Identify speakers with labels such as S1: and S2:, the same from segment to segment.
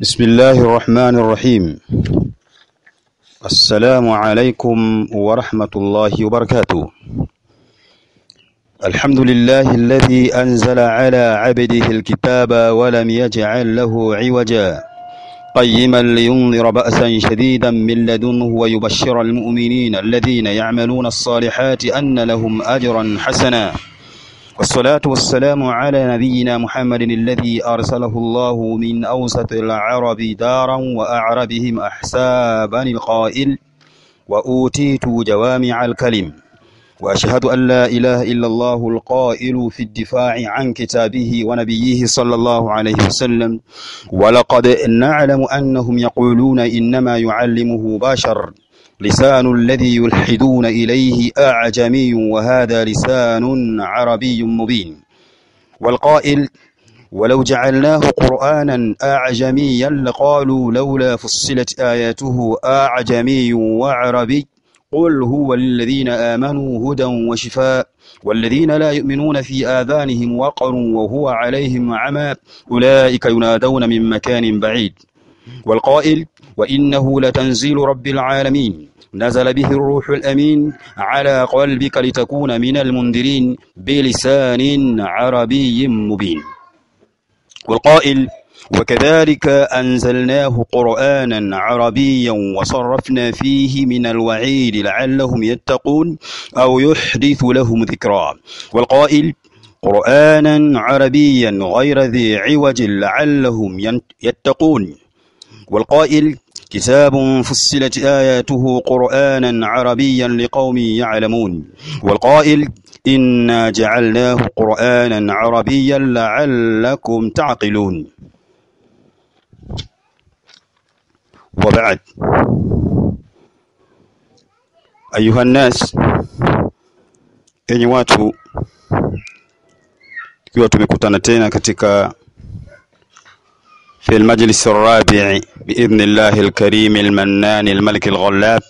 S1: بسم الله الرحمن الرحيم السلام عليكم ورحمة الله وبركاته الحمد لله الذي أنزل على عبده الكتاب ولم يجعل له عوجا قيما لينذر بأسا شديدا من لدنه ويبشر المؤمنين الذين يعملون الصالحات أن لهم أجرا حسنا والصلاة والسلام على نبينا محمد الذي أرسله الله من أوسط العرب دارا وأعربهم أحسابا القائل وأوتيت جوامع الكلم وأشهد أن لا إله إلا الله القائل في الدفاع عن كتابه ونبيه صلى الله عليه وسلم ولقد نعلم أنهم يقولون إنما يعلمه بشر لسان الذي يلحدون إليه أعجمي وهذا لسان عربي مبين والقائل ولو جعلناه قرآنا أعجميا لقالوا لولا فصلت آياته أعجمي وعربي قل هو للذين آمنوا هدى وشفاء والذين لا يؤمنون في آذانهم وقر وهو عليهم عمى أولئك ينادون من مكان بعيد والقائل وإنه لتنزيل رب العالمين نزل به الروح الأمين على قلبك لتكون من المنذرين بلسان عربي مبين والقائل وكذلك أنزلناه قرآنا عربيا وصرفنا فيه من الوعيد لعلهم يتقون أو يحدث لهم ذكرا والقائل قرآنا عربيا غير ذي عوج لعلهم يتقون والقائل كتاب فصلت آياته قرآنا عربيا لقوم يعلمون والقائل إنا جعلناه قرآنا عربيا لعلكم تعقلون وبعد أيها الناس enyi watu ikiwa tumekutana tena katika في المجلس الرابع بإذن الله الكريم المنان الملك الغلاب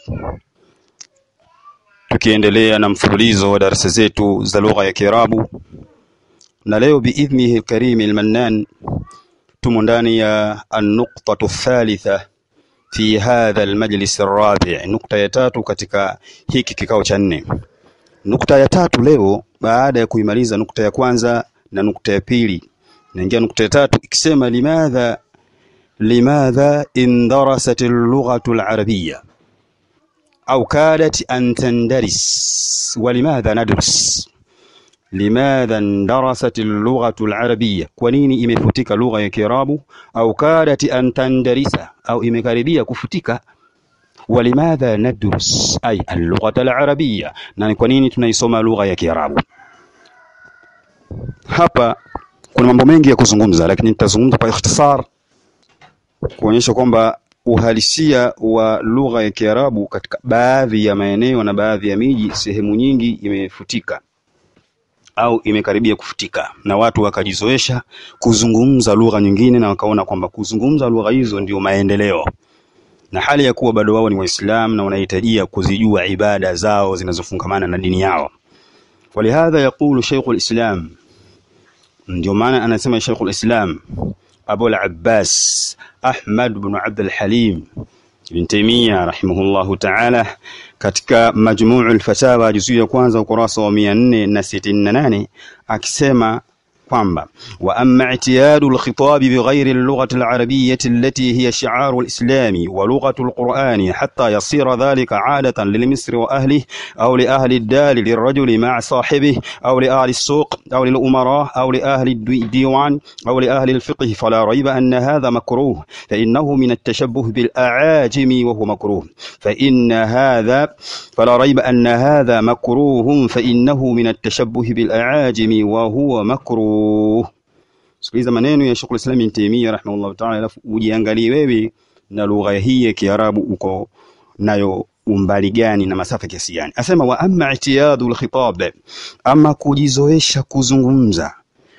S1: tukiendelea na mfululizo wa darasa zetu za lugha ya Kiarabu na leo biidhnihi alkarim almannan tumo ndani ya an-nuqtatu thalitha fi hadha almajlis arrabi' nukta ya tatu katika hiki kikao cha nne nukta ya tatu leo baada ya kuimaliza nukta ya kwanza na nukta ya pili naingia nukta ya tatu ikisema limadha limadha indarasat al-lughatu al-arabiyya au kadat an tandaris walimadha nadrus limadha indarasat al-lughatu al-arabiyya kwa nini imefutika lugha ya kiarabu au kadat an tandarisa au imekaribia kufutika walimadha nadrus ay al-lughata al-arabiyya na kwa nini tunaisoma lugha ya kiarabu hapa kuna mambo mengi ya kuzungumza lakini nitazungumza kwa ikhtisar kuonyesha kwamba uhalisia wa lugha ya Kiarabu katika baadhi ya maeneo na baadhi ya miji sehemu nyingi imefutika au imekaribia kufutika na watu wakajizoesha kuzungumza lugha nyingine na wakaona kwamba kuzungumza lugha hizo ndio maendeleo na hali ya kuwa bado wao ni waislamu na wanahitajia kuzijua ibada zao zinazofungamana na dini yao walihadha yaqulu Sheikhul Islam ndio maana anasema Sheikhul Islam Abu al-Abbas Ahmad ibn Abd al-Halim Ibn Taymiyyah rahimahullahu ta'ala katika Majmuu al-Fatawa juzuu ya kwanza ukurasa wa 468 akisema kwamba wa amma i'tiyadu al-khitab bighayri al-lughati al-arabiyyah allati hiya shi'aru al-islam wa lughatu al-Qur'an hatta yasira dhalika 'adatan lil-Misri wa ahlihi aw li ahli ad-dar lirajuli ma'a sahibihi aw li ahli as-suq aw lil umara aw li ahli ad-diwan aw li ahli al-fiqh fala rayba anna hadha makruh fa innahu min at-tashabbuh bil-a'ajimi wa huwa makruh fa inna hadha fala rayba anna hadha makruh fa innahu min at-tashabbuh bil-a'ajimi wa huwa makruh Sikiliza maneno ya Sheikh Islam Ibn Taymiyyah rahimahullah ta'ala, alafu ujiangalie wewe na lugha hii ya Kiarabu uko nayo umbali gani na masafa kiasi gani. Asema wa amma i'tiyadu al-khitab, ama kujizoesha kuzungumza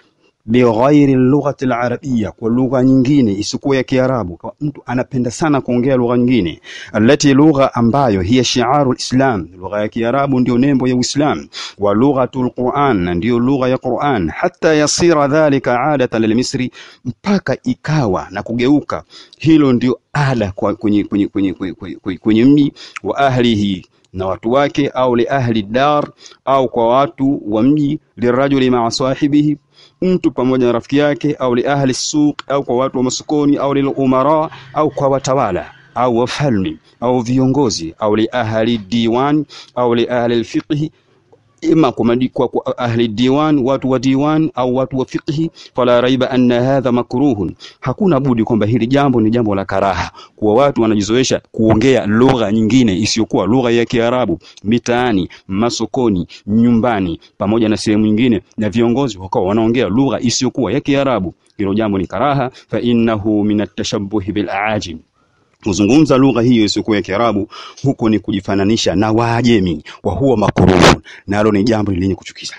S1: bighairi lughati alarabia, kwa lugha nyingine isiyokuwa ya Kiarabu. Kwa mtu anapenda sana kuongea lugha nyingine, allati lugha ambayo hiya shiaru lislam, lugha ya Kiarabu ndio nembo ya Uislam, wa lughatu lquran, na ndiyo lugha ya Quran, hata yasira dhalika adatan lilmisri, mpaka ikawa na kugeuka hilo ndio ada kwa kwenye, kwenye, kwenye, kwenye, kwenye, kwenye mji wa ahlihi na watu wake, au li ahli dar, au kwa watu wa mji, lirajuli maa sahibihi mtu pamoja na rafiki yake, au li ahli suq, au kwa watu wa masokoni, au lil umara, au kwa watawala au wafalme au viongozi, au li ahli diwan, au li ahli alfiqhi ima kwa, kwa ahli diwan, watu wa diwan au watu wa fiqhi. Fala raiba anna hadha makruhun, hakuna budi kwamba hili jambo ni jambo la karaha, kuwa watu wanajizoesha kuongea lugha nyingine isiyokuwa lugha ya Kiarabu mitaani, masokoni, nyumbani, pamoja na sehemu nyingine, na viongozi wakawa wanaongea lugha isiyokuwa ya Kiarabu. Hilo jambo ni karaha, fa innahu min atashabbuhi bil aajim kuzungumza lugha hiyo isiyokuwa ya Kiarabu huko ni kujifananisha na Waajemi, wa huwa makruhu, nalo ni jambo lenye kuchukiza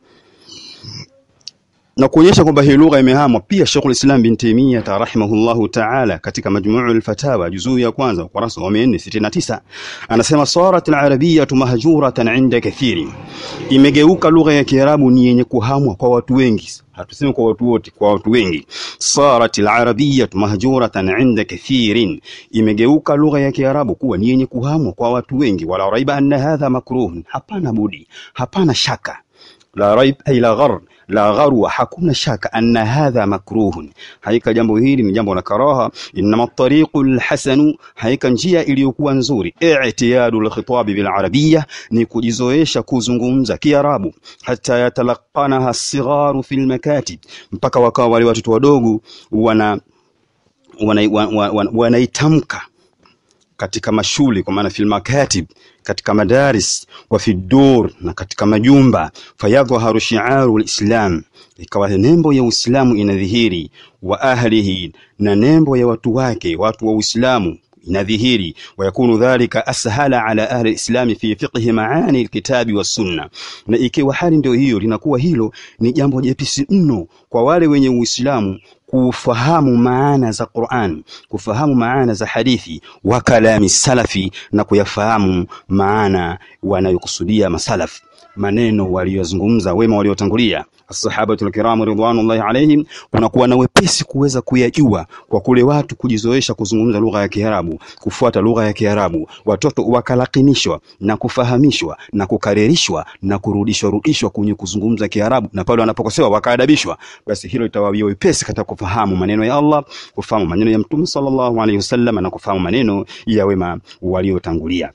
S1: na kuonyesha kwamba hii lugha imehamwa. Pia Sheikhul Islam bin Taymiyyah rahimahullahu ta'ala katika Majmu'ul Fatawa juzuu ya kwanza ukurasa wa 469 anasema sarat al-arabiyyatu mahjuratan 'inda kathirin, imegeuka lugha ya Kiarabu ni yenye kuhamwa kwa watu wengi hatusemi kwa watu wote, kwa watu wengi. sarat al-arabiyyatu mahjuratan 'inda kathirin, imegeuka lugha ya Kiarabu kuwa ni yenye kuhamwa kwa watu wengi. wala raiba anna hadha makruhun, hapana budi, hapana shaka la raib ay la ghar la gharwa, hakuna shaka anna hadha makruhun, haika jambo hili ni jambo la karaha. Innama tariqu alhasanu, haika njia iliyokuwa nzuri, i'tiyadu alkhitabi bil arabiyya, ni kujizoesha kuzungumza Kiarabu, hata yatalaqanaha as-sigharu fil makatib, mpaka wakawa wale watoto wadogo wana wanaitamka wana, wana, wana katika mashule kwa maana fil makatib katika madaris wa fi dur na katika majumba, fayadhharu shi'aru alislam, ikawa nembo ya Uislamu inadhihiri, wa ahlihi, na nembo ya watu wake, watu wa Uislamu inadhihiri wayakunu dhalika ashala ala ahli lislami fi fiqhi maani alkitabi wassunna, na ikiwa hali ndio hiyo, linakuwa hilo ni jambo jepesi mno kwa wale wenye Uislamu kufahamu maana za Qur'an, kufahamu maana za hadithi wa kalami salafi, na kuyafahamu maana wanayokusudia masalaf, maneno waliyozungumza wema waliotangulia ashabatul kiram ridwanullahi alaihim, kunakuwa na wepesi kuweza kuyajua kwa kule watu kujizoesha kuzungumza lugha ya Kiarabu, kufuata lugha ya Kiarabu, watoto wakalakinishwa na kufahamishwa na kukaririshwa na kurudishwa rudishwa kwenye kuzungumza Kiarabu, na pale wanapokosewa wakaadabishwa, basi hilo litawawia wepesi katika kufahamu maneno ya Allah, kufahamu maneno ya Mtume sallallahu alaihi wasallam na kufahamu maneno ya wema waliotangulia.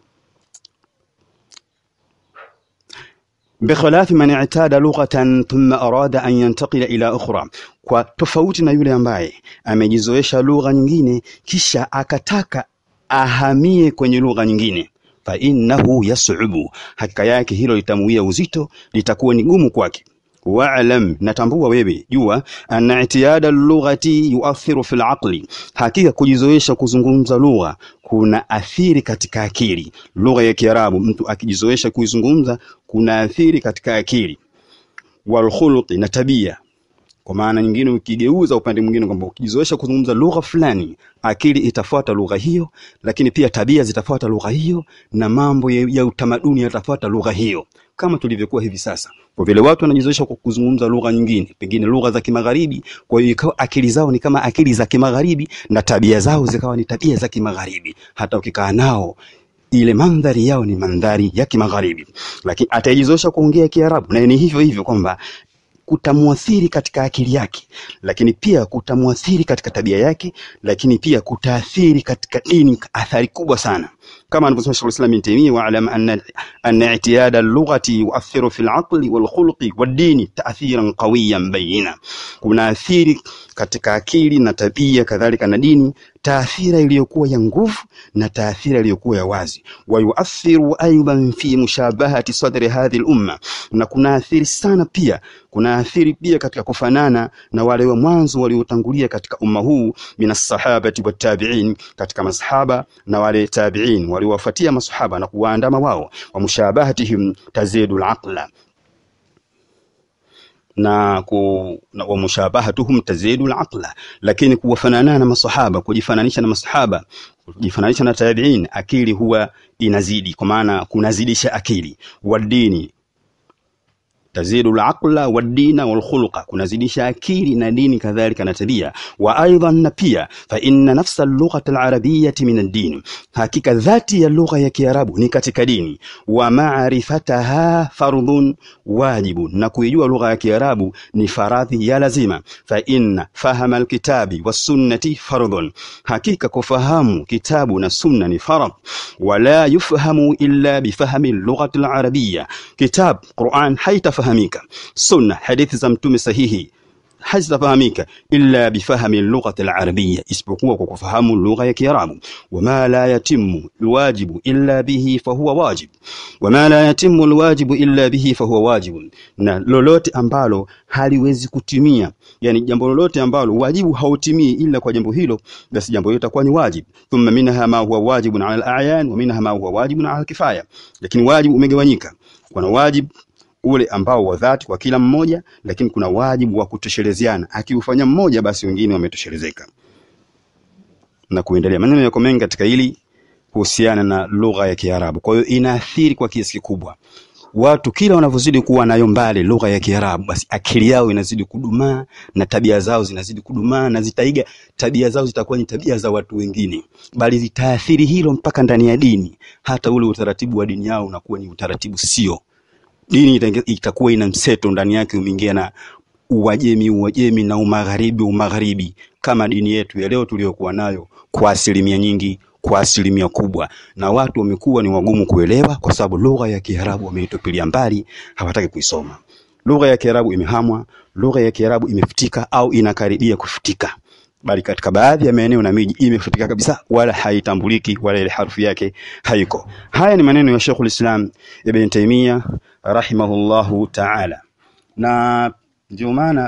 S1: bikhilafi man i'tada lughatan thumma arada an yantaqila ila ukhra, kwa tofauti na yule ambaye amejizoesha lugha nyingine kisha akataka ahamie kwenye lugha nyingine fa innahu yas'ubu, hakika yake hilo litamuia uzito, litakuwa ni gumu kwake. Wa'lam, natambua wewe, jua anna i'tiyada lughati yuathiru fil aqli, hakika kujizoesha kuzungumza lugha kuna athiri katika akili. Lugha ya Kiarabu mtu akijizoesha kuizungumza kuna athiri katika akili, wal khuluqi, na tabia kwa maana nyingine, ukigeuza upande mwingine kwamba ukijizoesha kuzungumza lugha fulani, akili itafuata lugha hiyo, lakini pia tabia zitafuata lugha hiyo, na mambo ya, ya utamaduni yatafuata lugha hiyo, kama tulivyokuwa hivi sasa. Kwa vile watu wanajizoesha kwa kuzungumza lugha nyingine, pengine lugha za kimagharibi, kwa hiyo ikawa akili zao ni kama akili za kimagharibi na tabia zao zikawa ni tabia za kimagharibi. Hata ukikaa nao ile mandhari yao ni mandhari ya kimagharibi, lakini atajizoesha kuongea Kiarabu, na ni hivyo hivyo kwamba kutamwathiri katika akili yake, lakini pia kutamwathiri katika tabia yake, lakini pia kutaathiri katika dini, athari kubwa sana, kama anavyosema Sheikh al-Islam Ibn Taymiyyah, wa'lam anna anna i'tiyada al-lughati yu'athiru fi al-aqli wal-khuluqi wad-dini ta'thiran qawiyan bayina, kuna athiri katika akili na tabia, kadhalika na dini, taathira iliyokuwa ya nguvu na taathira iliyokuwa ya wazi. Wa yuathiru aidan fi mushabahati sadri hadhihi al-umma, na kuna athiri sana pia, kuna athiri pia katika kufanana na wale wa mwanzo waliotangulia katika umma huu, minas sahabati wat tabi'in, katika masahaba na wale tabi'in waliowafuatia masahaba na kuwaandama wao, wa mushabahatihim tazidu al-aqla na, ku, na wa mushabahatuhum tazidu al-aqla, lakini kuwafanana na masahaba, kujifananisha na masahaba, kujifananisha na tabi'in, akili huwa inazidi, kwa maana kunazidisha akili. Wadini tazidu al-aqla wad-dina wal-khuluqa, kunazidisha akili na dini kadhalika na tabia. Wa aidan, na pia fa inna nafsa al-lughati al-arabiyyati min ad-din, hakika dhati ya lugha ya Kiarabu ni katika dini. Wa ma'rifataha fardhun wajibun, na kuijua lugha ya Kiarabu ni faradhi ya lazima. Fa inna fahama al-kitabi was-sunnati fardhun, hakika kufahamu kitabu na sunna ni farad. Wala yufhamu illa bifahmi al-lughati al-arabiyya, kitab Qur'an haitafahamika sunna hadithi za mtume sahihi hazitafahamika illa bifahmi lughati alarabiyya, isipokuwa kwa kufahamu lugha ya Kiarabu. Wama la yatimu alwajibu illa bihi fahuwa wajib, wama la yatimu alwajibu illa bihi fahuwa wajib, na lolote ambalo haliwezi kutimia, yani jambo lolote ambalo wajibu hautimii ila kwa jambo hilo, basi jambo hilo litakuwa ni wajib. Thumma minha ma huwa wajibun ala alayan wa minha ma huwa wajibun ala alkifaya, lakini wajibu umegawanyika, kuna wajib ule ambao wa dhati kwa kila mmoja, lakini kuna wajibu wa kutoshelezeana. Akiufanya mmoja, basi wengine wametoshelezeka na kuendelea. Maneno yako mengi katika hili kuhusiana na lugha ya Kiarabu. Kwa hiyo inaathiri kwa kiasi kikubwa watu, kila wanavyozidi kuwa nayo mbali lugha ya Kiarabu, basi akili yao inazidi kudumaa na tabia zao zinazidi kudumaa, na zitaiga tabia zao, zitakuwa ni tabia za watu wengine, bali zitaathiri hilo mpaka ndani ya dini. Hata ule utaratibu wa dini yao unakuwa ni utaratibu sio dini itakuwa ina mseto ndani yake, umeingia na uwajemi uwajemi na umagharibi umagharibi, kama dini yetu ya leo tuliyokuwa nayo kwa asilimia nyingi, kwa asilimia kubwa, na watu wamekuwa ni wagumu kuelewa, kwa sababu lugha ya Kiarabu wameitupilia mbali, hawataki kuisoma. Lugha ya Kiarabu imehamwa, lugha ya Kiarabu imefutika au inakaribia kufutika, bali katika baadhi ya maeneo na miji imefutika kabisa, wala haitambuliki, wala ile harufu yake haiko. Haya ni maneno ya Sheikhul Islam Ibn Taymiyyah rahimahullahu ta'ala, na ndio maana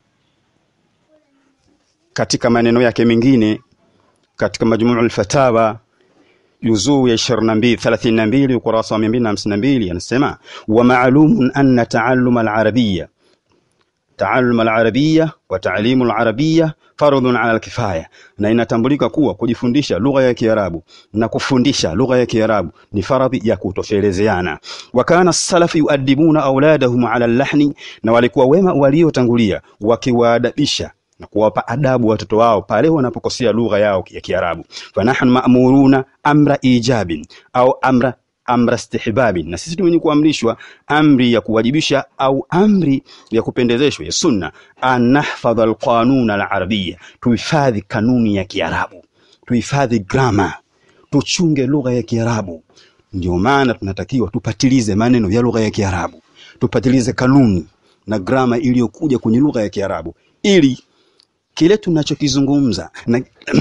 S1: katika maneno yake mengine katika Majmu'ul Fatawa juzuu ya 22 32 ukurasa wa 252 anasema wa ma'lumun anna ta'allum al-arabiyya ta'allum al-arabiyya wa ta'lim al-arabiyya fardhun 'ala al-kifaya, na inatambulika kuwa kujifundisha lugha ya Kiarabu na kufundisha lugha ya Kiarabu ni faradhi ya kutoshelezeana. Wa kana salafu yuadibuna auladahum 'ala al-lahni, na walikuwa wema waliotangulia wakiwaadabisha na kuwapa adabu watoto wao pale wanapokosea lugha yao ya Kiarabu. fa nahnu ma'muruna amra ijabin au amra amra istihbabi, na sisi tumenye kuamrishwa amri ya kuwajibisha au amri ya kupendezeshwa ya sunna, an nahfadha alqanun alarabiyya, tuhifadhi kanuni ya Kiarabu, tuhifadhi grama, tuchunge lugha ya Kiarabu. Ndio maana tunatakiwa tupatilize maneno ya lugha ya Kiarabu, tupatilize kanuni na grama iliyokuja kwenye lugha ya Kiarabu ili kile tunachokizungumza na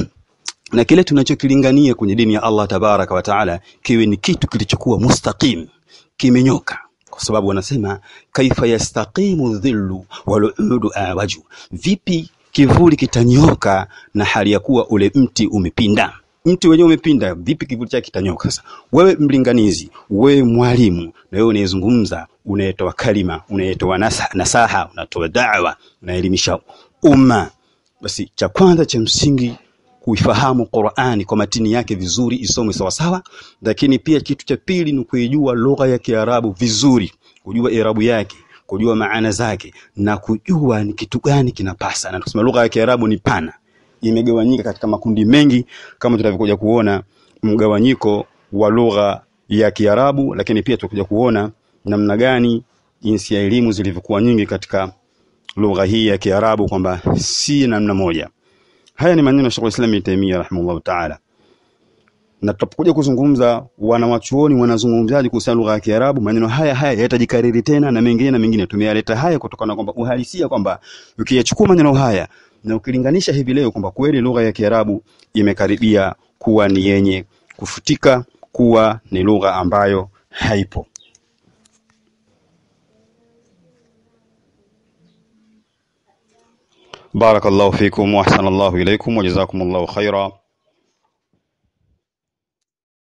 S1: na kile tunachokilingania kwenye dini ya Allah tabaraka wa taala kiwe ni kitu kilichokuwa mustaqim, kimenyoka, kwa sababu wanasema kaifa yastaqimu dhillu waluudu awaju, vipi kivuli kitanyoka na hali ya kuwa ule mti umepinda. Mti wenyewe umepinda, vipi kivuli chake kitanyoka? Sasa wewe mlinganizi, wewe mwalimu, na wewe unayezungumza, unayetoa kalima, unayetoa nasa, nasaha, unatoa da'wa, unaelimisha umma, basi cha kwanza cha msingi kuifahamu Qur'ani kwa matini yake vizuri, isomwe sawa sawa. Lakini pia kitu cha pili ni kuijua lugha ya Kiarabu vizuri, kujua irabu yake, kujua maana zake na kujua ni kitu gani kinapasa. Na tuseme lugha ya Kiarabu ni pana, imegawanyika katika makundi mengi, kama tutavyokuja kuona mgawanyiko wa lugha ya Kiarabu, lakini pia tutakuja kuona namna gani jinsi ya elimu zilivyokuwa nyingi katika lugha hii ya Kiarabu, kwamba si namna moja. Haya ni maneno ya Sheikh Islam Ibn Taymiyyah rahimahullah ta'ala, na tutapokuja kuzungumza wanawachuoni wanazungumzaje kuhusiana lugha ya Kiarabu, maneno haya haya yatajikariri tena na mengine na mengine. Tumeyaleta haya kutokana na kwamba uhalisia kwamba ukiyachukua maneno haya na ukilinganisha hivi leo kwamba kweli lugha ya Kiarabu imekaribia kuwa ni yenye kufutika, kuwa ni lugha ambayo haipo. بارك الله فيكم وأحسن الله إليكم وجزاكم الله خيرا